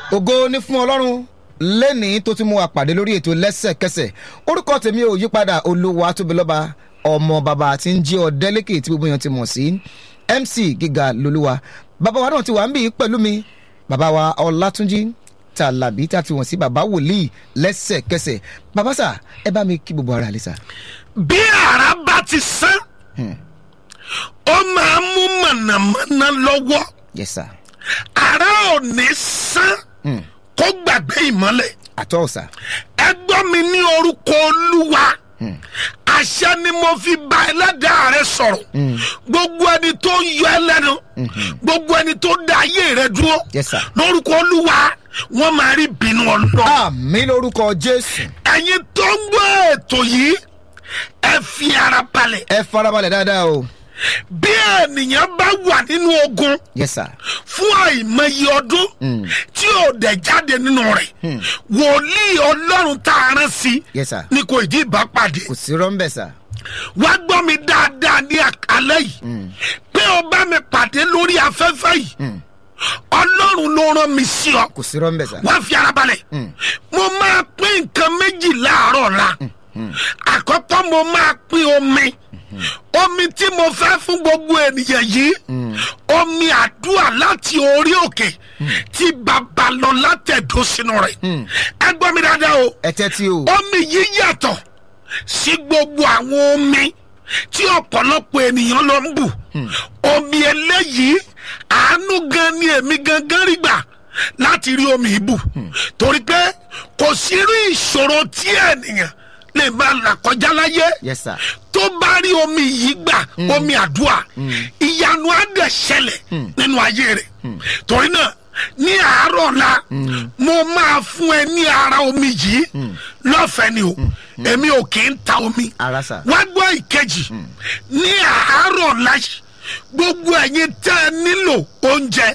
ògo ní fún ọlọ́run lẹ́ni tó ti mú wa pàdé lórí ètò lẹ́sẹ̀kẹsẹ̀ orúkọ tèmi ò yípadà olúwa tóbilọ́ba ọmọ bàbá tí ń jí ọ̀dẹ́lẹ́kẹ̀ tí gbogbo èèyàn ti mọ̀ sí mc gíga lolúwa bàbá wa náà ti wà ń bì í pẹ̀lú mi bàbá wa ọlátúnjí tàlàbí tá a ti wọ̀n sí bàbá wòlíì lẹ́sẹ̀kẹsẹ̀ bàbá sà ẹ bá mi kí gbogbo ara lè sà. bí ara bá ti sán ó máa mú mọ̀nàmọ́ná lọ́wọ́ yes sir ara ò ní sán kó gbàgbé ìmọ́lẹ̀ àtọ́ sà ẹ gbọ́ mi ní orúkọ olúwa àṣẹ ni mo fi bá ẹlẹ́dàá rẹ sọ̀rọ̀ gbogbo ẹni tó yọ ẹ lẹ́nu gbogbo ẹni tó dá ayé rẹ dúró Yes, sir. lórúkọ olúwa wọ́n máa rí bínú ọlọ́ àmì lórúkọ jésù ẹ̀yin tó ń gbọ́ ètò yìí ẹ fi ara balẹ̀ ẹ farabalẹ̀ dáadáa o bí ènìyàn bá wà nínú ogun yes sir fún àìmọye ọdún tí ò dẹ̀ jáde nínú rẹ̀ wòlíì ọlọ́run tá a rán sí yes sir ni kò ìdí ìbá pàdé kò sí rọ́ńbẹ̀ sà wá gbọ́ mi dáadáa ní àkálẹ́ yìí pé o bá mi pàdé lórí afẹ́fẹ́ yìí ọlọ́run ló rán mi sí ọ kò sí rọ́ńbẹ̀ sà wá fi ara balẹ̀ mo máa pín nǹkan méjì láàárọ̀ la àkọ́kọ́ mo máa pín omi omi tí mo fẹ́ fún gbogbo ènìyàn yìí omi àdúrà láti orí òkè tí bàbá lọ látẹ̀dó sínú rẹ̀ ẹ gbọ́ mi dáadáa o ẹ tẹ́tí o omi yìí yàtọ̀ sí gbogbo àwọn omi tí ọ̀pọ̀lọpọ̀ ènìyàn lọ ń bù omi eléyìí àánú gan ni èmi gangan rí gbà láti rí omi ìbù torí pé kò sí irú ìṣòro tí ènìyàn lè máa là kọjá láyé yes sir tó bá rí omi yìí gbà omi àdúrà ìyanu á dẹ̀ ṣẹlẹ̀ nínú ayé rẹ̀ torí náà ní àárọ̀ la mo máa fún ẹ ní ara omi yìí lọ́fẹ̀ẹ́ ni o èmi ò kì í ta omi ara sà wá gbọ́ ìkejì ní àárọ̀ la yìí gbogbo ẹ̀yin tẹ́ ẹ nílò oúnjẹ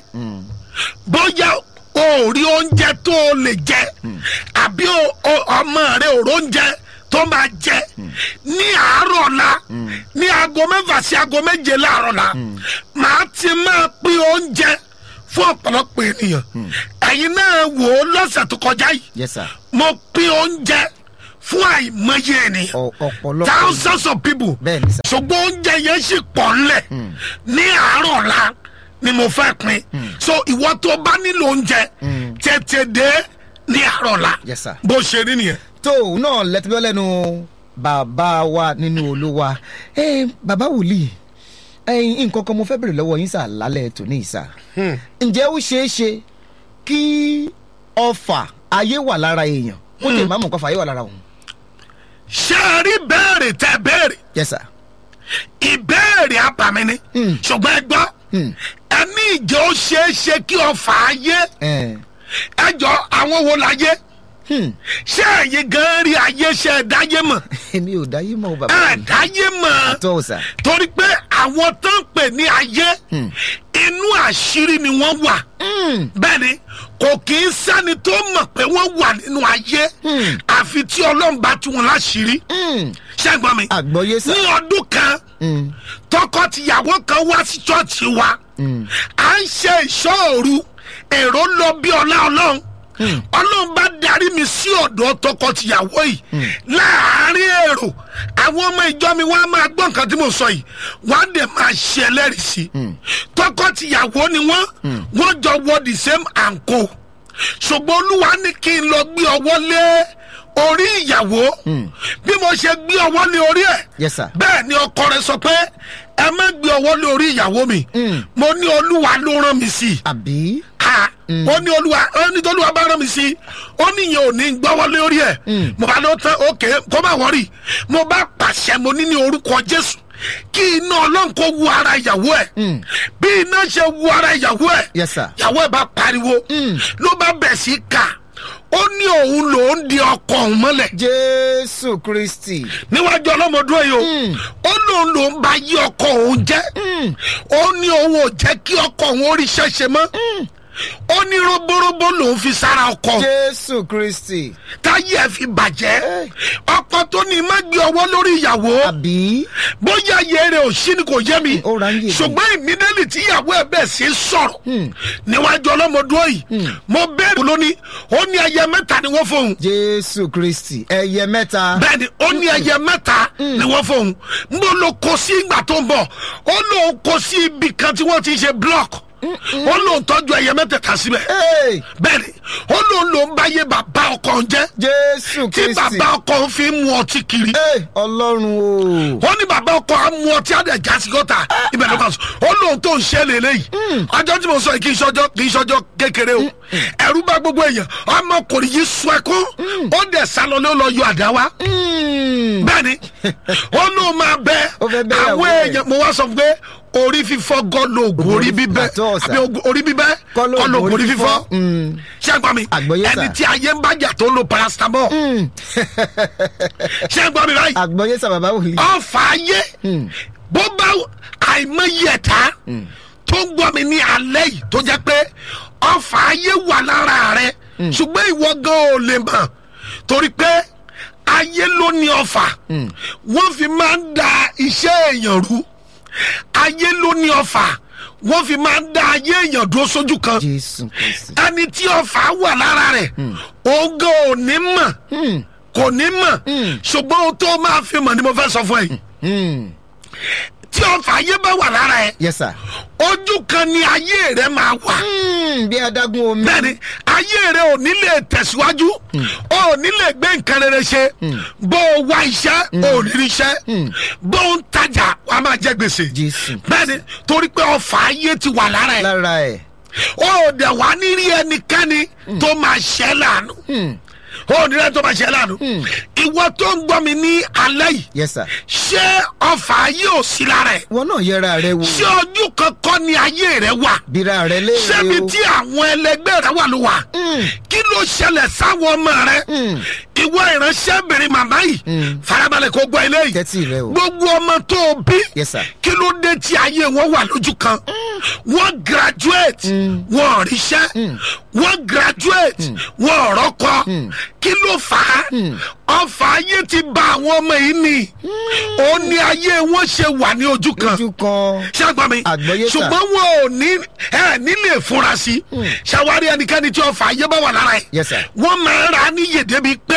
bóyá o ò rí oúnjẹ tó o lè jẹ àbí o- o- ọmọ rẹ ò róúnjẹ tó máa jẹ ní àárọ̀ la ní aago mẹ́fà sí aago méje láàárọ̀ la màá ti máa pín oúnjẹ fún ọ̀pọ̀lọpọ̀ ènìyàn ẹ̀yin náà wò ó lọ́sẹ̀ tó kọjá yìí yes sir mo pín oúnjẹ fún àìmọye ènìyàn Ọ- ọ̀pọ̀lọpọ̀ thousands of people bẹ́ẹ̀ ni sà ṣùgbọ́n oúnjẹ yẹn sì pọ̀ ńlẹ̀ ní àárọ̀ la ni mo fẹ́ pin so ìwọ tó bá nílò oúnjẹ tètè dé ní àárọ̀ la Yes, sir. bó ṣe rí nìyẹn. tó òun náà lẹ́tọ́ lẹ́nu bàbá wa nínú olúwa ẹ bàbá wòlíì ẹyin nǹkan kan mo fẹ́ bèrè lọ́wọ́ yín sà lálẹ́ tòní yìí sà ǹjẹ́ ó ṣeé ṣe kí ọfà ayé wà lára èèyàn ó lè má mọ̀ nǹkan fà ayé wà lára òun. ṣé ẹ rí béèrè tẹ béèrè yes sir ìbéèrè abàmì ni ṣùgbọ́n ẹ gbọ́ ẹni ìjẹ́ ó ṣeé ṣe kí ọfà ayé ẹ ẹ jọ àwọn wo láyé ṣé ẹ̀yin gan rí ayé ṣe ẹ̀ dáyé mọ̀ èmi ò dáyé mọ́ o bàbá ẹ̀ mi dáyé mọ̀. tó o sà torí pé àwọn tó ń pè ní ayé inú àṣírí ni wọ́n wà bẹ́ẹ̀ ni kò kì í sẹ́ni tó mọ̀ pé wọ́n wà nínú ayé àfi tí ọlọ́run bá tú wọn láṣìírí ṣẹ́gbọ́n mi àgbọ̀yé sà ní ọdún kan tọkọ-tìyàwó kan wá sí ṣọ́ọ̀ṣì wa à ń ṣe ìṣọ́òru èrò lọ bí ọlá ọlọ́run ọlọ́run bá darí mi sí ọ̀dọ̀ tọkọ-tìyàwó yìí láàárín èrò àwọn ọmọ ìjọ mi wọ́n á máa gbọ́ nǹkan tí mo sọ yìí wọ́n á dẹ̀ máa ṣe ẹlẹ́rìí sí i tọkọ-tìyàwó ni wọ́n wọ́n jọ wọ the same anko ṣùgbọ́n olúwa ní kí n lọ gbé ọwọ́ lé orí ìyàwó bí mo ṣe gbé ọwọ́ lé orí ẹ̀ yes sir bẹ́ẹ̀ ni ọkọ rẹ̀ sọ pé ẹ má gbé ọwọ́ lé orí ìyàwó mi mo ní olúwa ló rán mi sí i àbí ha ó ní olúwa ó ní tolúwa bá rán mi sí i ó ní ìyẹn ò ní gbọ́wọ́ lé orí ẹ̀ mo bá lọ tán òkè kó má wọ́rì mo bá pàṣẹ mo ní ní orúkọ jésù kí iná ọlọ́run kó wu ara ìyàwó ẹ̀ bí iná ṣe wu ara ìyàwó ẹ̀ yes sir ìyàwó ẹ̀ bá pariwo ló bá bẹ̀ sí kà ó ní òun lòún di ọkọ òun mọ́lẹ̀ jésù kristi níwájú ọlọ́mọdún yìí o ó lóun ló ń bá yí ọkọ òun jẹ́ ó ní òun ò jẹ́ kí ọkọ òun ó rí ṣẹ́ṣe mọ́ ó ní roborobo lòún fi sára ọkọ jésù kristi táyé ẹ fi bàjẹ́ ọkọ tó ní má gbé ọwọ́ lórí ìyàwó àbí bóyá ayé rẹ ò sí ni kò yé mi Ó ra ń yé mi. ṣùgbọ́n ìmídẹ́lì tí ìyàwó ẹ bẹ̀ sí sọ̀rọ̀ níwájú ọlọ́mọdún yìí mo bẹ́ẹ̀ lónìí ó ní ẹyẹ mẹ́ta ni wọ́n fóun jésù kristi ẹyẹ mẹ́ta bẹ́ẹ̀ni ó ní ẹyẹ mẹ́ta ni wọ́n fóun n bó lo kó sí ìgbà tó ń bọ̀ ó lóun kó sí ibì kan tí wọ́n ti ṣe block ó lóun tọ́jú ẹyẹ mẹ́tẹ̀ẹ̀ta síbẹ̀ Hey, bẹ́ẹ̀ni ó lóun lòun bá yé bàbá ọkọ ń jẹ́ jésù tí kristi bàbá ọkọ ń fi mu ọtí kiri Hey, ọlọ́run o ó ní bàbá ọkọ á mu ọtí àdé jásí gọ́tà ibẹ̀ ló kà sọ ó lóun tó ń ṣe lélẹ́yìí ọjọ́ tí mo sọ yìí kì í ṣọjọ́ kì í ṣọjọ́ kékeré o ẹ̀rú bá gbogbo èèyàn ọmọkùnrin yìí sọ ẹkún ó dẹ̀ sálọ ló lọ yọ àdá wa Mm. bẹ́ẹ̀ni ó lóun máa bẹ Ó fẹ́ bẹ́ àwọn ìyàwó ẹ̀. èèyàn mo wá sọ fún pé orí fífọ́ gọ́ lóògùn orí bíbẹ́ Àtọ́ ọ̀sà. àbí ogun- orí bíbẹ́ Kọ́ lóògùn kọ́ lóògùn orí orí fífọ́ fífọ́. Mm. ṣé ẹ gbọ́ mi Àgbọ́yé sà. ẹni tí ayé ń bájà tó ń lo paracetamol Mm. ṣé ẹ gbọ́ mi báyìí àgbọ̀yé sà bàbá wòlíì ọfà ayé bó bá àìmọye ẹ̀ta tó ń gbọ́ mi ní alẹ́ yìí tó jẹ́ pé ọfà ayé wà lára rẹ ṣùgbọ́n ìwọ gan ò lè mọ̀ torí pé ayé ló ní ọfà wọ́n fi máa ń da iṣẹ́ èèyàn rú ayé ló ní ọfà wọ́n fi máa ń da ayé èèyàn dúró sójú kan jésù kristi ẹni tí ọfà wà lára rẹ̀ òun gan ò ní mọ̀ kò ní mọ̀ ṣùgbọ́n ohun tó máa fi mọ̀ ni mo fẹ́ sọ fún ẹ yìí Mm. tí ọfà ayé bá wà lára ẹ yes sir ojú kan ni ayé rẹ máa wà Mm, bí adágún omi bẹ́ẹ̀ni ayé rẹ ò ní lè tẹ̀síwájú ò ní lè gbé nǹkan rere ṣe bó o wá iṣẹ́ ò ní rí iṣẹ́ bó o ń tajà wàá máa jẹ gbèsè Jésù. bẹ́ẹ̀ni torí pé ọfà ayé ti wà lára ẹ lára ẹ̀ ó dẹ̀ wá ní rí ẹnikẹ́ni tó máa ṣẹ́ láàánú ó ní rẹ́ tó máa ṣẹ́ láàánú ìwọ tó ń gbọ́ mi ní alẹ́ yìí yes sir ṣé ọfà ayé ò sí lára ẹ wọn náà yẹra rẹ wò ṣé ojú kankan ni ayé rẹ wà bíra rẹ léèrè ṣébi o tí àwọn ẹlẹgbẹ́ rẹ wà ló wà kí ló ṣẹlẹ̀ sáwọn ọmọ rẹ ìwọ ìránṣẹ́bìnrin màmá yìí farabalẹ̀ kó gbọ́ eléyìí tẹ́tí rẹ o gbogbo ọmọ tó o bí yes sir kí ló dé tí ayé wọn wà lójú kan wọ́n graduate wọ́n ríṣẹ́ wọ́n graduate wọ́n rọ́kọ kí ló fà á ọfà ayé ti bà àwọn ọmọ yìí ni ó ní ayé wọn ṣe wà ní ojú kan ojú kan ṣàgbọ́n mi Àgbọ́yé sà. ṣùgbọ́n wọn ò ní ẹ nílé fura sí ṣàwárí ẹnikẹ́ni tí ọfà ayé bá wà lára ẹ̀ Yes, sir. wọ́n máa ń ra níyè débi pé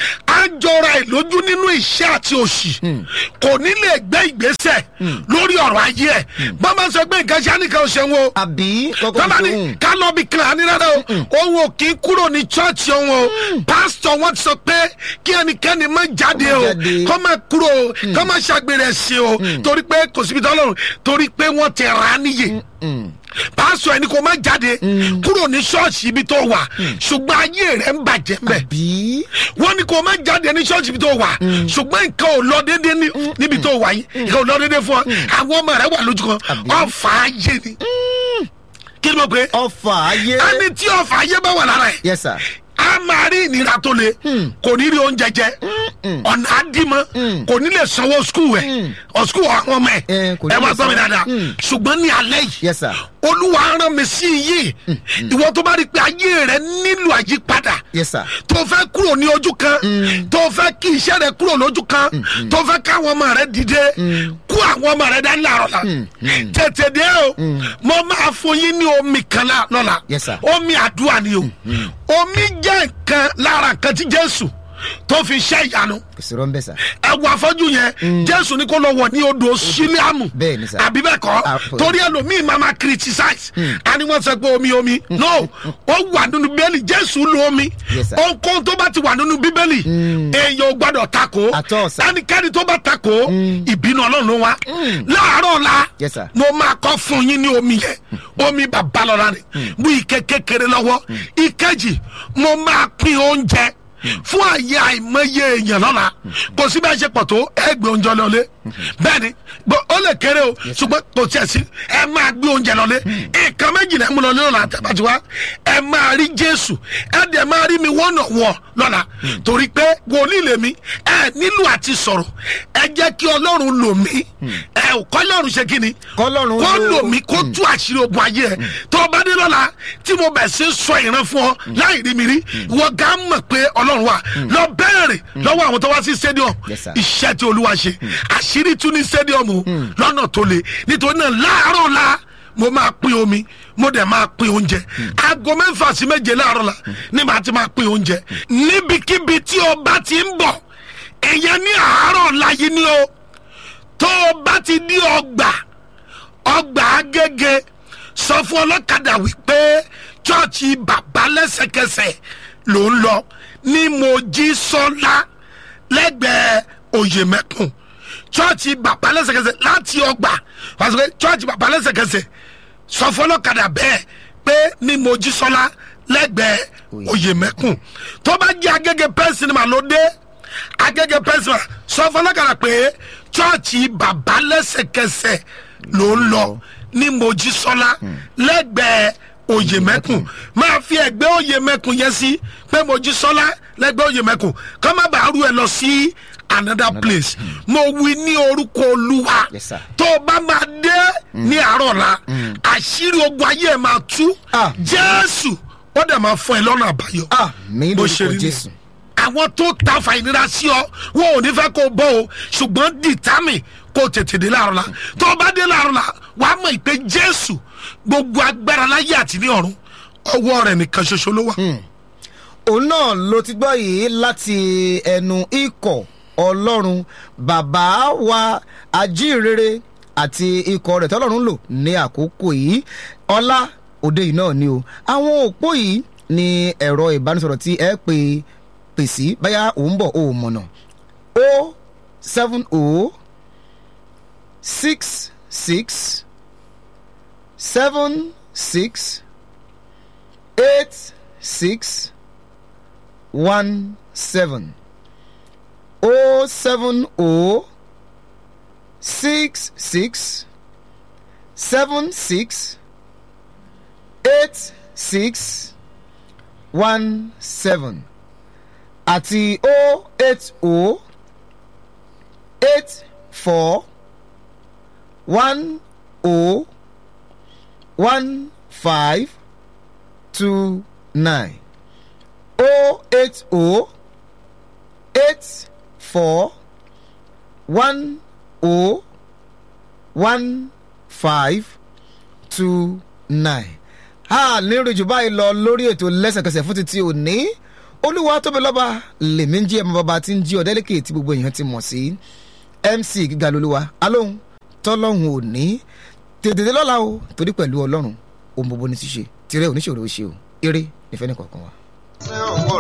a jọra ẹ̀ lójú nínú iṣẹ́ àti òṣì kò ní lè gbé ìgbésẹ̀ lórí ọ̀rọ̀ ayé ẹ̀ bá máa ń sọ pé nǹkan ṣe á nìkan ṣe wọn o àbí kọ́kọ́ tọ́ba ní ìṣòwò ká lọ bí kan àní rárá o òun ò kí ń kúrò ní chọ́ọ̀chì òun o pásítọ̀ wọn ti sọ pé kí ẹnikẹ́ni má jáde o jáde. kọ́ máa kúrò o kọ́ máa ṣàgbére ẹ̀sìn o torí pé kò síbi tọ́lọ́run torí pé wọ́n ti rà á níyè pásítọ̀ ẹni kò má jáde kúrò ní ṣọ́ọ̀ṣì ibi tó wà ṣùgbọ́n ayé rẹ̀ ń bàjẹ́ mbẹ̀ bí wọ́n ní kò má jáde ní ṣọ́ọ̀ṣì ibi tó wà ṣùgbọ́n nǹkan ò lọ déédéé ní- níbi tó wà yìí nǹkan ò lọ déédéé fún ọ àwọn ọmọ rẹ wà lójú kan Àbí? ọ̀fà ayé ni kí ni mo pè é ọfà ayé ẹni tí ọ̀fà ayé bá wà lára ẹ̀ yes sir a máa rí ìnira tó le kò ní rí oúnjẹ jẹ ọ̀nà àdìmọ́ kò ní lè sanwó skul ẹ̀ ọ̀ skul àwọn ọmọ ẹ̀ Eh, kò ní ẹ lè máa gbọ́ mi sanwó. dáadáa ṣùgbọ́n ní alẹ́ yìí yes sir olúwa rán mi sí yìí ìwọ tó bá rí i pé ayé rẹ nílò àyípadà yes sir tó fẹ́ kúrò ní ojú kan tó fẹ́ kí iṣẹ́ rẹ kúrò lójú kan tó fẹ́ káwọn ọmọ rẹ dìde kú àwọn ọmọ rẹ dání láàárọ̀ la tètè dé o mo máa fún yín ní omi kan lá- lọ́la Yes, sir. omi àdúrà ni o omi jẹ́ nǹkan lára nǹkan tí jésù tó fi ṣe ìyanu kò sí rọ́ńbẹ́ sà ẹwù afọ́jú yẹn jésù ní kó lọ wọ̀ ní odò sílíàmù Bẹ́ẹ̀ ni, sir. àbí bẹ́ẹ̀ kọ́ Ah, torí ẹlòmíì máa ma criticize a ní wọ́n sọ pé omi omi no ó wà nínú bíbélì jésù lo omi Yes, sir. ohunkóhun tó bá ti wà nínú bíbélì èèyàn ò gbọ́dọ̀ takò At all, sir. ẹnikẹ́ni tó bá takò ìbínú ọlọ́run ló wá láàárọ̀ la Yes, sir. mo máa kọ́ fún yín ní omi yẹn omi babalọ́la ni mú ike kékeré lọ́wọ́ ìkejì mo máa pín oúnjẹ fún àyè àìmọye èèyàn lọ́la kò sí bá a ṣe pọ̀ tó ẹgbẹ́ oúnjẹ lọ́lé bẹ́ẹ̀ ni bó- ó lè kéré o ṣùgbọ́n kò tiẹ̀ sí ẹ máa gbé oúnjẹ lọlé nǹkan méjì náà mú lọ ní ọ̀nà àtàbàtì wa ẹ máa rí jésù ẹ dẹ̀ máa rí mi wọ́nà wọ̀ lọ́la torí pé wòlíì lèmi ẹ nílò àti sọ̀rọ̀ ẹ jẹ́ kí ọlọ́run lò mí ẹ ò kọ́ ọlọ́run ṣe kí ni Kọ́lọ́run kó lò- lò mí kó tú àṣírí ogun ayé ẹ tó o bá dé lọ́la tí mo bẹ̀ sí sọ ìran fún ọ láì rí mi rí wọ́n gá mọ̀ pé ọlọ́run wà lọ bẹ́ẹ̀rẹ̀ lọ́wọ́ àwọn tó wá sí stadium Yes, sir. iṣẹ́ tí olúwa ṣe àṣírí tún ní stadium o lọ́nà tó le nítorí náà láàárọ̀ la mo máa pín omi mo dẹ̀ máa pín oúnjẹ aago mẹ́fà sí méje láàárọ̀ la ni màá ti máa pín oúnjẹ níbikíbi tí o bá ti ń bọ̀ èèyàn ní àárọ̀ la yìí ni o tó o bá ti di ọgbà ọgbà agége sọ fún ọlọ́kadà wípé chọ́ọ̀chì bàbá lẹ́sẹ̀kẹsẹ̀ ló ń lọ ní mojísọ́lá lẹ́gbẹ̀ẹ́ oyèmẹ́kùn chọ́ọ̀chì bàbá lẹ́sẹ̀kẹsẹ̀ láti ọgbà wàá sọ pé chọ́ọ̀chì bàbá lẹ́sẹ̀kẹsẹ̀ sọ fún ọlọ́kadà bẹ́ẹ̀ pé ní mojísọ́lá lẹ́gbẹ̀ẹ́ oyèmẹ́kùn tó bá jẹ́ agége pẹ́ńsìnìmà ló dé agége pẹ́ńsìnìmà sọ fún ọlọ́kadà pé chọ́ọ̀chì bàbá lẹ́sẹ̀kẹsẹ̀ ló ń lọ ní mojísọ́lá lẹ́gbẹ̀ẹ́ oyèmẹ́kùn máa fi ẹ̀gbẹ́ oyèmẹ́kùn yẹn sí pé mojísọ́lá lẹ́gbẹ̀ẹ́ oyèmẹ́kùn kọ́ má bàa rú ẹ lọ sí another place mo wí ní orúkọ olúwa Yes, sir. tó o bá máa dé ní àárọ̀ la àṣírí ogun ayé ẹ̀ máa tú Ah. jésù ó dẹ̀ máa fún ẹ lọ́nà àbáyọ ah mi bó ṣe lórúkọ rí ni jésù àwọn tó ta fàìnira sí ọ wọn ò ní fẹ́ kó o bọ́ o ṣùgbọ́n dìtámì kó o tètè dé láàrọ̀ la tó o bá dé láàrọ̀ la wàá mọ̀ pé jésù gbogbo agbára láyé àti ní ọ̀run ọwọ́ rẹ̀ nìkan ṣoṣo ló wà. òun náà ló ti gbọ́ yìí láti ẹnu ikọ̀ ọlọ́run bàbá wa ajínrere àti ikọ̀ rẹ̀ tọ́lọ́run lò ní àkókò yìí ọlá òde yìí náà ni o àwọn òpó yìí ni ẹ̀rọ ìbánisọ̀rọ̀ tí ẹ pè pè sí báyà òun bọ̀ ó mọ̀nà o seven o six six seven six eight six one seven o seven o six six seven six eight six one seven àti o eight o eight four one o one five two nine o eight o eight four one o one five two nine. a lérò jù báyìí lọ lórí ètò lẹ́sẹ̀kẹsẹ̀ fún títí òní olúwa tóbi lọ́ba lèmi ń jí ẹ̀mọ́ bàbá tí ń jí ọ̀dẹ́lẹ́kẹ̀ tí gbogbo èèyàn ti mọ̀ sí mc gíga lolúwa alóhùn tọ́lọ́hùn òní tètè lọ́la o torí pẹ̀lú ọlọ́run ohun gbogbo ní ti ṣe tirẹ̀ oníṣòro ṣe o eré ìfẹ́ nìkọ̀ọ̀kan wa.